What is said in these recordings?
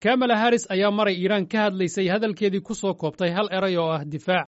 kamala haris ayaa maray iiraan ka hadlaysay hadalkeedii ku soo koobtay hal eray oo ah difaac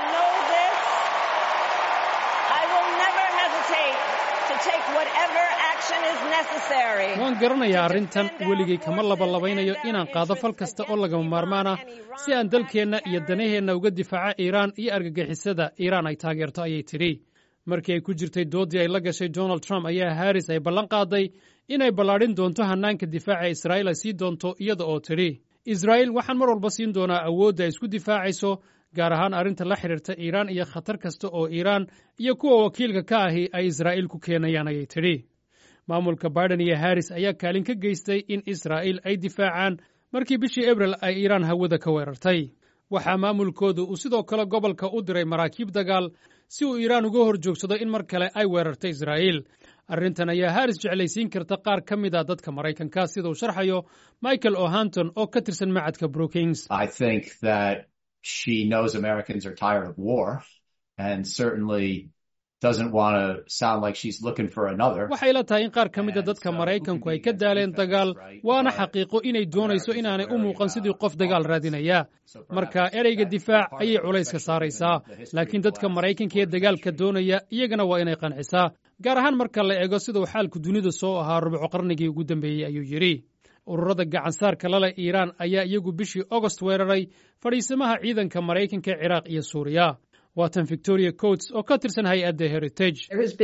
waan garanayaa arrintan weligay kama labalabaynayo inaan qaado fal kasta oo lagama maarmaan ah si aan dalkeenna iyo danaheenna uga difaaco iiraan iyo argagixisada iiraan ay taageerto ayay tidhi markii ay ku jirtay dooddii ay la gashay donald trump ayaa haris ay ballan qaaday inay ballaadhin doonto hannaanka difaaca israa'iil ay sii doonto iyada oo tidhi israa'iil waxaan mar walba siin doonaa awoodda ay isku difaacayso gaar ahaan arrinta la xidhiirta iiraan iyo khatar kasta oo iiraan iyo kuwa wakiilka ka ahi ay israa'iil ku keenayaan ayay tidhi maamulka biden iyo haris ayaa kaalin ka geystay in israa'iil ay difaacaan markii bishii abril ay iiraan hawada ka weerartay waxaa maamulkoodu uu sidoo kale gobolka u diray maraakiib dagaal si uu iiraan uga hor joogsado in mar kale ay weerarto israa'iil arrintan ayaa haris jeclaysiin karta qaar ka mid a dadka maraykanka sida uu sharxayo michael o'hanton oo ka tirsan macadka brookings waxay la tahay in qaar ka mida dadka maraykanku ay ka daaleen dagaal waana xaqiiqo inay doonayso inaanay u muuqan sidii qof dagaal raadinaya marka ereyga difaac ayay culayska saaraysaa laakiin dadka maraykanka ee dagaalka doonaya iyagana waa inay qancisaa gaar ahaan marka la eego siduu xaalku dunida soo ahaa rubuco qarnigii ugu dambeeyey ayuu yidhi ururada gacansaarka lale iiraan ayaa iyagu bishii ogost weeraray fadhiisamaha ciidanka maraykanka ee ciraaq iyo suuriya waatan victoria coats oo ka tirsan hay-adda heritage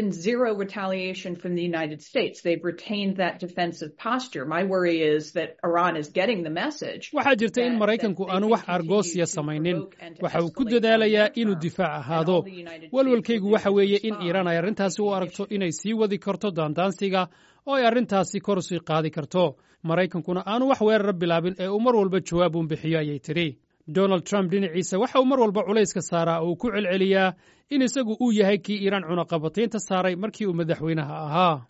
waxaa jirta in maraykanku aanu wax argoosiya samaynin waxa uu ku dadaalayaa inuu difaac ahaado walwalkaygu waxa weeye in iiraan ay arrintaasi u aragto inay sii wadi karto daandaansiga oo ay arrintaasi kor sii qaadi karto maraykankuna aanu wax weerara bilaabin ee uu mar walba jawaab uun bixiyo ayay tidhi donald trump dhinaciisa waxa uu mar walba culayska saaraa oo uu ku celceliyaa in isagu uu yahay kii iiraan cunaqabataynta saaray markii uu madaxweynaha ahaa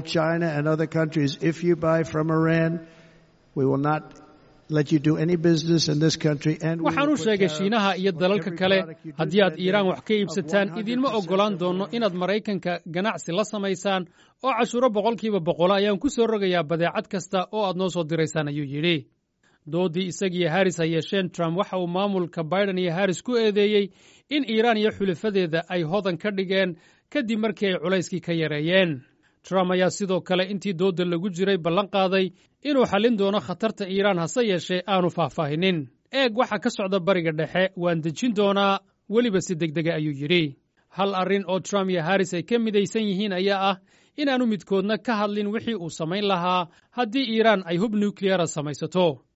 waxaan u sheegay shiinaha iyo dalalka kale haddii aad iiraan wax ka iibsataan idiinma oggolaan doonno inaad maraykanka ganacsi la samaysaan oo cashuuro boqolkiiba boqolo ayaan ku soo rogayaa badeecad kasta oo aad noo soo diraysaan ayuu yidhi dooddii isagiiyo haris ay yeesheen trump waxa uu maamulka biden iyo haris ku eedeeyey in iiraan iyo xulifadeeda ay hodan ka dhigeen kadib markii ay culayskii ka yareeyeen trump ayaa sidoo kale intii doodda lagu jiray ballan qaaday inuu xallin doono khatarta iiraan hase yeeshee aanu faahfaahinin eeg waxa ka socda bariga dhexe waan dejin doonaa weliba si degdega ayuu yidhi hal arrin oo trump iyo haris ay ka midaysan yihiin ayaa ah inaanu midkoodna ka hadlin wixii uu samayn lahaa haddii iiraan ay hub nukliyara samaysato